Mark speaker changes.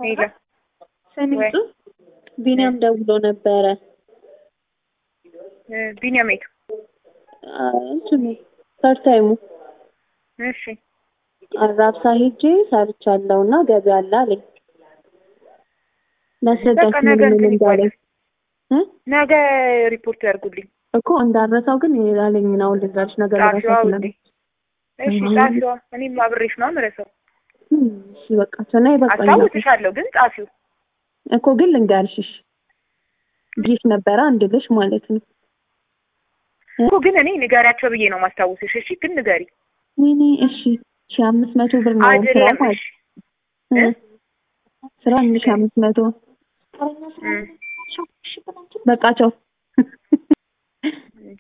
Speaker 1: ሄሎ
Speaker 2: ሰሚቱ ቢኒያም ደውሎ ነበረ።
Speaker 1: ቢኒያም የቱ?
Speaker 2: እንትኑ ፓርታይሙ
Speaker 1: እሺ
Speaker 2: አራብሳ ሄጄ ሰርቻለሁ እና ገቢ አለ አለኝ። ላስረዳሽ
Speaker 1: በቃ
Speaker 2: ምን
Speaker 1: ነገ
Speaker 2: ምን
Speaker 1: እንትን
Speaker 2: እንዳለኝ እ?
Speaker 1: ነገ ሪፖርት ያድርጉልኝ።
Speaker 2: እኮ እንዳረሳው ግን ያለኝ ነው ልንገርሽ ነገር
Speaker 1: ጻፊዋ
Speaker 2: ረሳው
Speaker 1: ውዴ። እሺ
Speaker 2: አሁን-
Speaker 1: ጻፊዋ። እኔም አብሬሽ ነው የምረሳው።
Speaker 2: እሺ በቃ ሰና ይበቃኝ
Speaker 1: አስታውስሻለሁ ግን ጻፊው።
Speaker 2: እኮ ግን ልንገርሽ እሺ ጊፍ ነበረ አንድ ልሽ ማለት ነው
Speaker 1: እኮ ግን እኔ ንገሪያቸው ብዬ ነው ማስታወስሽ። እሺ ግን ንገሪ።
Speaker 2: ወይኔ እሺ ሺ አምስት መቶ ብር ነው ስራ
Speaker 1: አይደለም
Speaker 2: ማለት
Speaker 1: እሺ
Speaker 2: እ? ስራ አንድ ሺ አምስት መቶ
Speaker 1: እም።
Speaker 2: በቃ ቻው